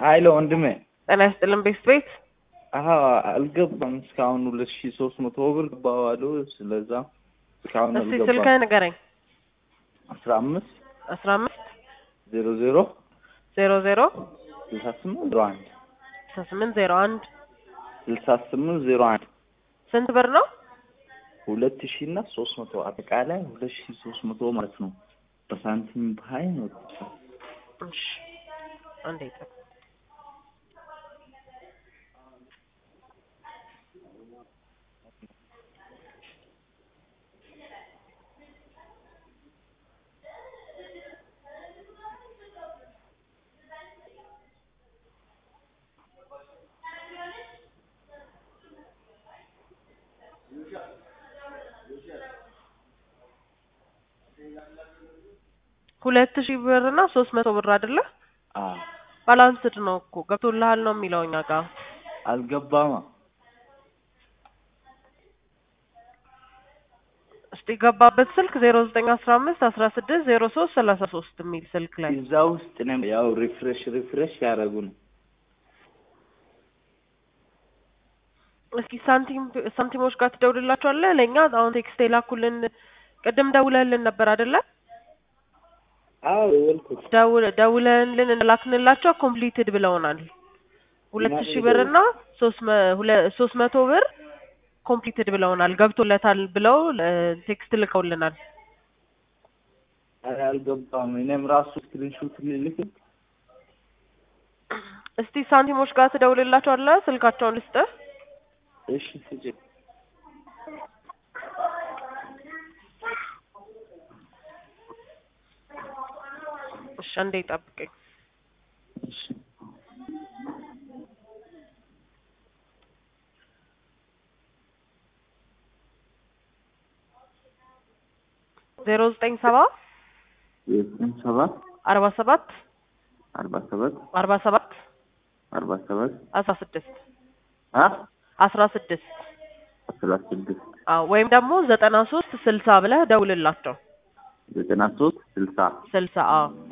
ሀይለ ወንድሜ ጤና ይስጥልን ቤት ቤት አሀ አልገባም እስካሁን ሁለት ሺ ሶስት መቶ ብር ገባው አሉ። ስለዛ እስካሁን እስቲ አልገባም። ስልክህን ንገረኝ። አስራ አምስት አስራ አምስት ዜሮ ዜሮ ዜሮ ዜሮ ስልሳ ስምንት ዜሮ አንድ ስልሳ ስምንት ዜሮ አንድ ስልሳ ስምንት ዜሮ አንድ ስንት ብር ነው? ሁለት ሺ እና ሶስት መቶ አጠቃላይ ሁለት ሺ ሶስት መቶ ማለት ነው። በሳንቲም በሀይ ነው። እሺ አንዴ ጠብቅ። ሁለት ሺህ ብር እና ሶስት መቶ ብር አይደለ? አ ባላንስድ ነው እኮ ገብቶልሃል ነው የሚለው እኛ ጋር። አልገባማ እስቲ ገባበት ስልክ ዜሮ ዘጠኝ አስራ አምስት አስራ ስድስት ዜሮ ሶስት ሰላሳ ሶስት የሚል ስልክ ላይ እዛ ውስጥ ነው ያው ሪፍሬሽ ሪፍሬሽ ያደረጉ ነው። እስኪ ሳንቲም ሳንቲሞች ጋር ትደውልላቸዋለህ? ለእኛ አሁን ቴክስት የላኩልን ቅድም ደውለህልን ነበር አይደለ? አዎ የወልኩት ደውል ደውለህልን ላክንላቸው ኮምፕሊትድ ብለውናል። ሁለት እና ሺህ ብር እና ሶስት መ- ሁለ- ሶስት መቶ ብር ኮምፕሊትድ ብለውናል። ገብቶለታል ብለው ቴክስት ልከውልናል። ኧረ አልገባም። እኔም ራሱ ስክሪንሾት ልልክ እስቲ ሳንቲሞች ጋር ትደውልላቸዋለህ? ስልካቸውን ልስጥህ። እሺ ስጭኝ። እሺ አንዴ ጠብቀኝ። እሺ ዜሮ ዘጠኝ ሰባ ዘጠኝ ሰባት አርባ ሰባት አርባ ሰባት አርባ ሰባት አርባ ሰባት አስራ ስድስት አ አስራ ስድስት አስራ ስድስት አዎ ወይም ደግሞ ዘጠና ሶስት ስልሳ ብለህ ደውልላቸው። ዘጠና ሶስት ስልሳ ስልሳ አዎ